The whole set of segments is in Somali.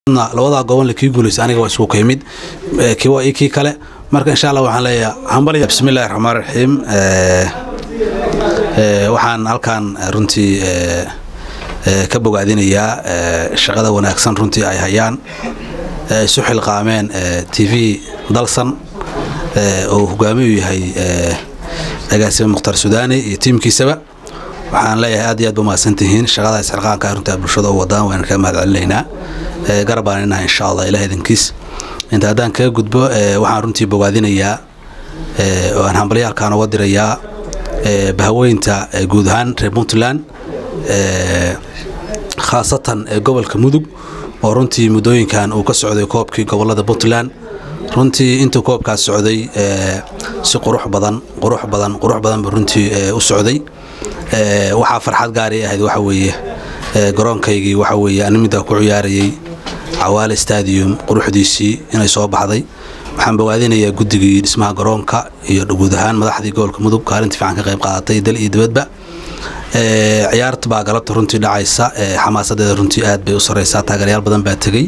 labadaa gobolna kii guulaysa aniga waa isku kaymid kii waa ii kii kale marka insha allah waxaan leeyahay hambalya bismillahi raxmaan raxiim waxaan halkan runtii ka bogaadinayaa shaqada wanaagsan runtii ay hayaan isu xilqaameen t v dalsan oo hogaamiyu yahay agaasime mukhtar sudaani iyo tiimkiisaba waxaan leeyahay aad iyo aad ba mahadsantihiin shaqada isxilqaanka runtii bulshada u wadaan waan kaga mahad celinaynaa garabaan inaha insha allah ilaah idankiis inta haddaan kaga gudbo waxaan runtii bogaadinayaa oo aan hambalyaalkaan uga dirayaa bahaweynta guud ahaan reer puntland khaasatan gobolka mudug oo runtii muddooyinkan uu ka socday koobkii gobolada puntland runtii intuu koobkaas socday si qurux badan qurux badan qurux badan buu runtii u socday waxaa farxad gaari ahayd waxa weeye garoonkaygii waxa weeye ani middaa ku ciyaarayay cawaale stadium quruxdiisii inay soo baxday waxaan bogaadinayaa guddigii dhismaha garoonka iyo guud ahaan madaxdii gobolka mudug kaalintii fiican ka qayb qaadatay dal iyo dibadba ciyaarta baa galabta runtii dhacaysa xamaasadeeda runtii aad bay u sareysaa taageerayaal badan baa tegey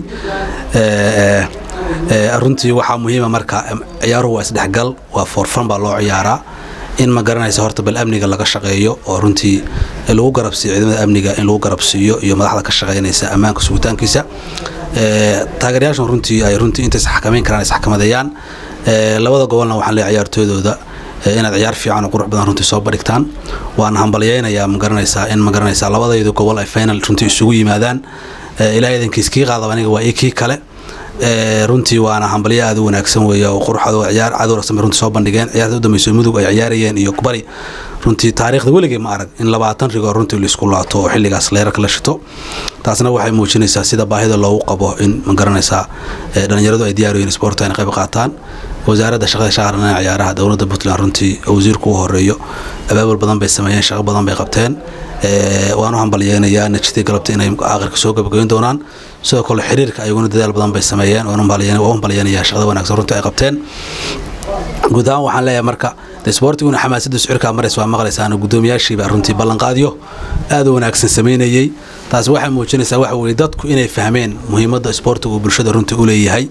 runtii waxaa muhiima marka ciyaaruhu waa isdhexgal waa foorfan baa loo ciyaaraa in ma garanaysa horta bal amniga laga shaqeeyo oo runtii lagu garabsiiyo ciidamada amniga in lagu garabsiiyo iyo madaxda ka shaqeynaysa ammaanka sugitaankiisa taageerayaashan runtii ay runtii intays xakameyn karaan isxakamadeeyaan labada gobolna waxaan leeyahay ciyaartooydooda inaad ciyaar fiican oo qurux badan runtii soo badhigtaan waan hambalyeynayaa ma garanaysaa in ma garanaysaa labadaydu gobol ay final runtii isugu yimaadaan ilaahay idankiis kii qaadaba aniga waa ii kii kale runtii waana hambalyo aad u wanaagsan weeye oo quruxda ciyaar cadow rasmi runtii soo bandhigeen ciyaarta u dambeysay mudug ay ciyaarayeen iyo kubari runtii taariikhda weligay ma arag in labaatan rigoo runtii laisku laato oo xilligaas leerarka la shito taasna waxay muujinaysaa sida baahida loogu qabo in ma garanaysaa dhalinyaradu ay diyaar yihiin sporta inay qayb qaataan wasaaradda shaqada shaqarana ciyaaraha dowladda puntland runtii wasiirku u horeeyo abaabul badan bay sameeyeen shaqo badan bay qabteen waan u hambalyeynayaa najidii galabta inay aakhirka soo gabagayn doonaan sidoo kale xiriirka ayaguna dadaal badan bay sameeyeen waan u hambalyeynayaa shaqada wanaagsan runtii ay qabteen guud ahaan waxaan leeyahay marka sboortiguna xamaasadda sicirkaa marays waa maqlaysaan guddoomiyaashiiba runtii ballanqaadyo aad u wanaagsan samaynayey taas waxay muujinaysaa waxa weye dadku inay fahmeen muhiimadda isboortiga uu bulshada runtii u leeyahay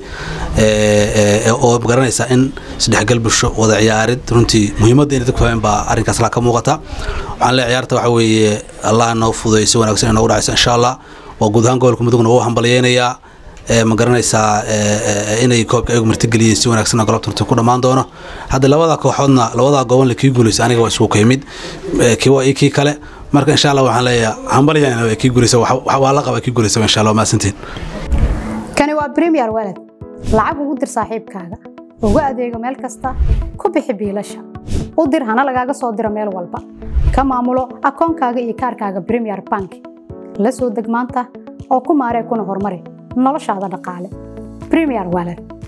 oo garanaysaa in isdhexgal bulsho wada ciyaarid runtii muhiimadda inay dadku fahmeen baa arrinkaas laa ka muuqata waxaan leeyahay ciyaarta waxa weeye allah noo fuday si wanaagsan inoogu dhacaysa insha allah waa guud ahaan gobolka mudugna waa u hambalyeynayaa ma garanaysaa inay koobka ayagu martigeliyeen si wanaagsan galabta runtii ku dhammaan doono hadda labada kooxoodna labadaa gobolna kii guulaysa aniga waa isku kaymid kii waa ii kii kale marka insha allah waxaan leeyahay hambalyan kii guulaysa waa la qaba kii guulaysa insha allah maasantiin kani waa premier walad lacag ugu dir saaxiibkaaga ugu adeego meel kasta ku bixi biilasha u dir hana lagaaga soo diro meel walba ka maamulo akoonkaaga iyo kaarkaaga premier bank la soo deg maanta oo ku maaree kuna horumari noloshaada dhaqaale premier walad